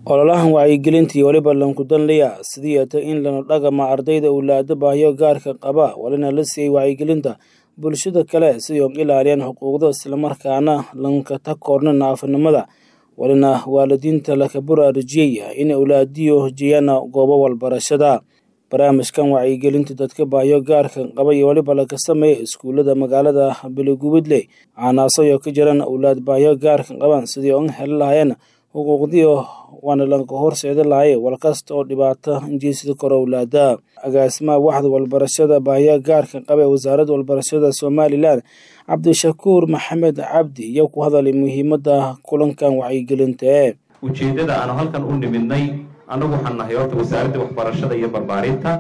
ololahan wacyigelinta iyo weliba lankudanlaya sidii ata in lana dhagama ardayda owlaado baahiyo gaarka qaba walina la siiyey wacyigelinta bulshada kale sidii og ilaaliyaan xuquuqda islamarkaana lanka takoorna naafanimada walina waalidiinta laka buraarujiyey in owlaadiyo hojiyaan goobo walbarashada barnaamijkan wacyigelinta dadka baahiyo gaarka qaba iyo weliba laga sameeya iskuullada magaalada beligubidle caanaasoyo ka jiraan owlaad baahiyo gaarka qaban sidii oga heli lahaayeen xuquuqdiio waana lanka horseeda lahaye walkasta oo dhibaato injiisida kor owlaada agaasimaha waxda walbarashada baahiya gaarka qaba ee wasaaradda walbarashada somalilan cabdishakuur maxamed cabdi iyo ku hadalay muhiimada kulankan wacyigelinta ee ujeeddada aanu halkan u nimidnay annagu waxaan nahay horta wasaaradda waxbarashada iyo barbaarinta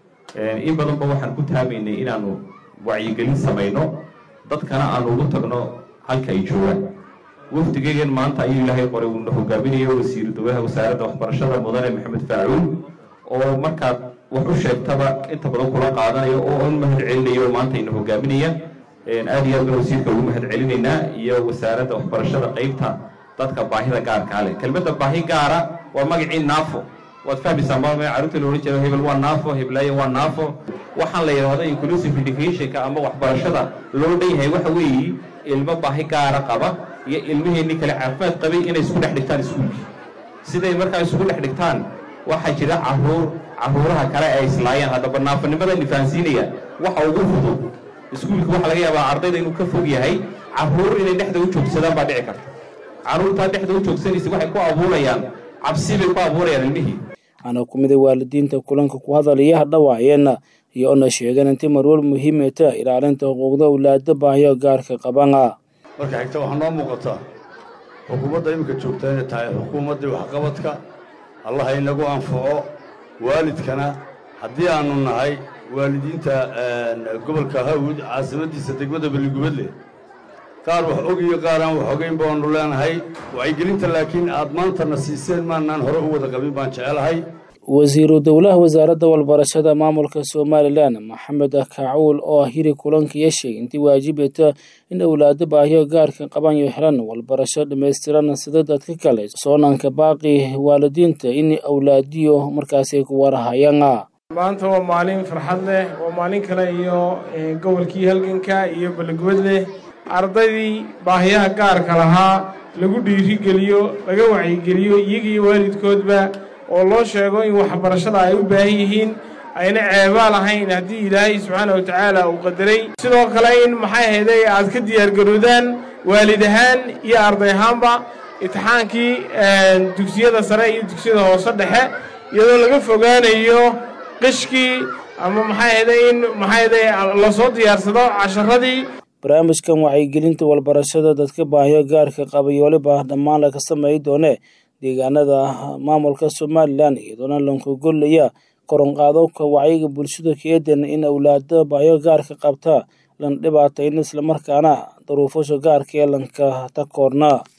in badanba waxaan ku taabaynay inaanu wacyigelin samayno dadkana aanu ugu tagno halka ay joogaan wafdigeygan maanta ayuu ilaahay qoray uuna hogaaminayo wasiiru dowlaha wasaaradda waxbarashada mudane maxamed faacuul oo markaad wax u sheegtaba inta badan kula qaadanayo oo un mahad celinayo maanta ina hogaaminaya aad iyo aad baan wasiirka ugu mahad celinaynaa iyo wasaaradda waxbarashada qeybta dadka baahida gaarkaa leh kelmadda baahi gaara waa magacii naafo waad fahmaysaa ma carruurta la odhan jira hebel waa naafo heblaayo waa naafo waxaan la yidhaahdo inclusive educationka ama waxbarashada loo dhan yahay waxa weeye ilmo baahi gaara qaba iyo ilmaheenni kale caafimaad qabay inay isku dhex dhigtaan iskuulkii siday markaa isugu dhex dhigtaan waxaa jira caruur caruuraha kale ay islaayaan haddaba naafanimada nifahansiinaya waxa ugu fudud iskuulka waxaa laga yaabaa ardayda inuu ka fog yahay caruur inay dhexda u joogsadaan baa dhici karta carruurtaa dhexda u joogsanaysa waxay ku abuurayaan cabsi bay ku abuurayaan ilmihii waxaana ku miday waalidiinta kulanka ku hadalaya hadhawaayeena iyo ona sheegeen intii marwal muhiimeta ilaalinta xuquuqda owlaada baahiyo gaarka qabana marka xigta waxaa noo muuqataa xukuumadda iminka joogtaa inay tahay xukuumaddii waxqabadka allah inagu anfaco waalidkana haddii aanu nahay waalidiinta gobolka hawd caasimaddiisa degmada beligubadle qaar wax og iyo qaar aan wax ogayn baanu leenahay wacyigelinta laakiin aad maantana siiseen maanaan hore u wada qabin baan jecelahay wasiiru dowlaha wasaaradda walbarashada maamulka somalilan maxamed kaacuul oo hiri kulanka yeeshay intii waajibata in owlaado baahiyo gaarka qaban iyo helan walbarasho dhammaystiran sida dadka kale soonanka baaqi waalidiinta in owlaadiyo markaasi ku warahayaan maanta waa maalin farxad leh waa maalin kale iyo gobolkii halganka iyo beligubad leh ardaydii baahiyaha gaarka lahaa lagu dhiirigeliyo laga wacyigeliyo iyaga iyo waalidkoodba oo loo sheego in waxbarashada ay u baahan yihiin ayna ceebaa lahayn haddii ilaahay subxaana wa tacaala uu qadaray sidoo kale in maxay ahayday aad ka diyaargaroodaan waalid ahaan iyo arday ahaanba imtixaankii dugsiyada sare iyo dugsiyada hoose dhexe iyadoo laga fogaanayo qishkii ama maxay ahayday in maxay ahayday lasoo diyaarsado casharadii barnaamijkan wacyigelinta walbarashada dadka baahiyo gaarka qaba iyo waliba dhammaan laga sameey doone deegaanada maamulka somalilan iyadoona lankugolaya koronqaadowka wacyiga bulshada keedan in owlaada baahiyo gaarka qabta lan dhibaatayn islamarkaana daruufasha gaarka ee lanka takoorna